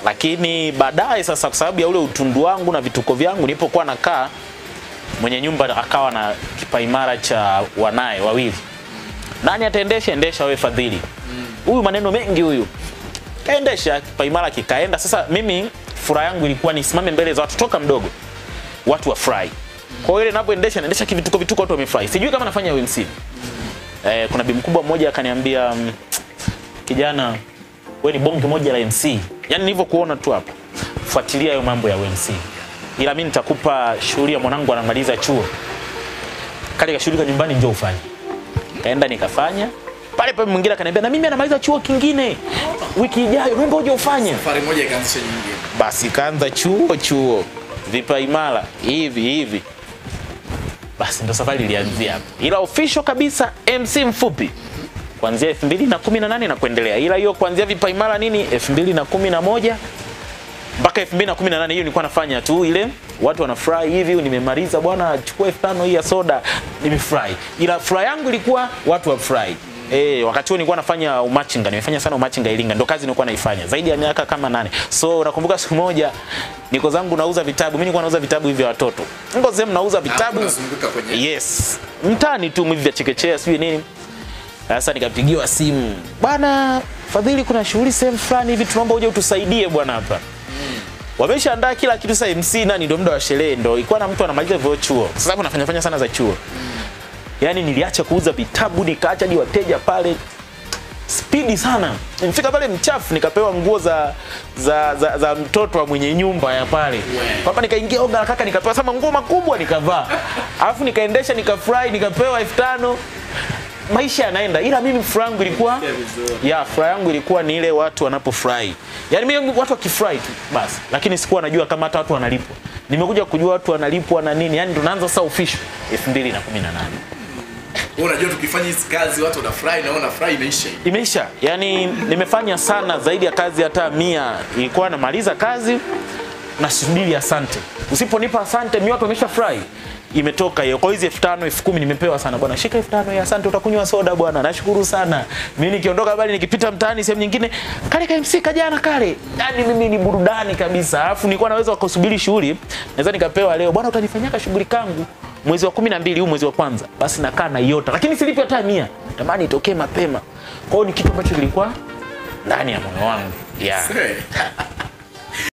lakini baadaye sasa, kwa sababu ya ule utundu wangu na vituko vyangu, nilipokuwa nakaa, mwenye nyumba akawa na kipaimara cha wanaye wawili, nani ataendesha? Endesha wewe Fadhili. Huyu maneno mengi huyu, kaendesha kipaimara kikaenda. Sasa mimi furaha yangu ilikuwa nisimame mbele za watu toka mdogo, watu wafurahi. Kwa hiyo ile ninapoendesha naendesha kivituko vituko, watu wamefurahi. Sijui kama nafanya UMC. Eh, kuna bi mkubwa mmoja akaniambia mm, kijana wewe ni bonge moja la MC. Yaani nilivyokuona tu hapa. Fuatilia hayo mambo ya UMC. Ila mimi nitakupa shughuli ya mwanangu anamaliza chuo. Kale kashughulika nyumbani njoo ufanye. Kaenda nikafanya. Pale pale mwingine akaniambia na mimi anamaliza chuo kingine. Wiki ijayo naomba uje ufanye. Safari moja ikaanzisha nyingine. Basi kaanza chuo chuo. Vipa imara hivi hivi. Basi ndo safari ilianzia hapo. Ila official kabisa MC mfupi kuanzia 2018 na kuendelea. Ila hiyo kuanzia vipa imara nini 2011 mpaka 2018 hiyo nilikuwa nafanya tu ile watu wanafurahi hivi, nimemaliza bwana, chukua elfu tano hii ya soda, nimefurahi. Ila furaha yangu ilikuwa watu wafurahi. Eh, wakati huo nilikuwa nafanya umachinga, nimefanya sana umachinga Iringa, ndo kazi nilikuwa naifanya zaidi ya miaka kama nane. So nakumbuka siku moja niko zangu nauza vitabu, mimi nilikuwa nauza vitabu hivi vya watoto. Niko sehemu nauza vitabu. unazunguka kwenye- Yes. Mtaani tu hivi vya chekechea sijui nini. Sasa nikapigiwa simu, bwana Fadhili, kuna shughuli sehemu fulani hivi, tunaomba uje utusaidie bwana hapa. Wameshaandaa kila kitu sasa, MC nani, ndio muda wa sherehe, ndio ilikuwa na mtu anamaliza hivyo chuo. Sasa hapo nafanya fanya sana za chuo. Yaani niliacha kuuza vitabu nikaacha hadi wateja pale spidi sana. Nilifika pale mchafu nikapewa nguo za za, za, za mtoto wa mwenye nyumba ya pale. Hapa nikaingia oga la kaka nikapewa sama nguo makubwa nikavaa. Alafu nikaendesha nikafurahi nikapewa elfu tano. Maisha yanaenda ila mimi furaha yangu ilikuwa ya furaha yangu ilikuwa ni ile watu wanapofurahi. Yaani mimi watu wakifurahi tu basi. Lakini sikuwa najua kama hata watu wanalipwa. Nimekuja kujua watu wanalipwa na nini. Yaani tunaanza sasa official 2018. Wewe unajua tukifanya hizi kazi watu wanafurahi na wewe unafurahi imeisha hii. Imeisha. Yaani nimefanya sana zaidi ya kazi hata mia. Ilikuwa namaliza kazi nasubiri asante. Usiponipa asante, mi watu wameshafurahi. Imetoka hiyo. Kwa hizi elfu tano elfu kumi nimepewa sana bwana. Shika elfu tano ya asante, utakunywa soda bwana. Nashukuru sana. Mimi nikiondoka bali nikipita mtaani sehemu nyingine, kale ka MC kajana kale. Yaani mimi ni burudani kabisa. Alafu nilikuwa naweza kusubiri shughuli, naweza nikapewa leo bwana, utanifanyia shughuli kangu mwezi wa kumi na mbili huu mwezi wa kwanza, basi nakaa na iota, lakini silipi hata mia. Tamani itokee mapema. Kwa hiyo ni kitu ambacho kilikuwa ndani ya moyo wangu yeah. Hey.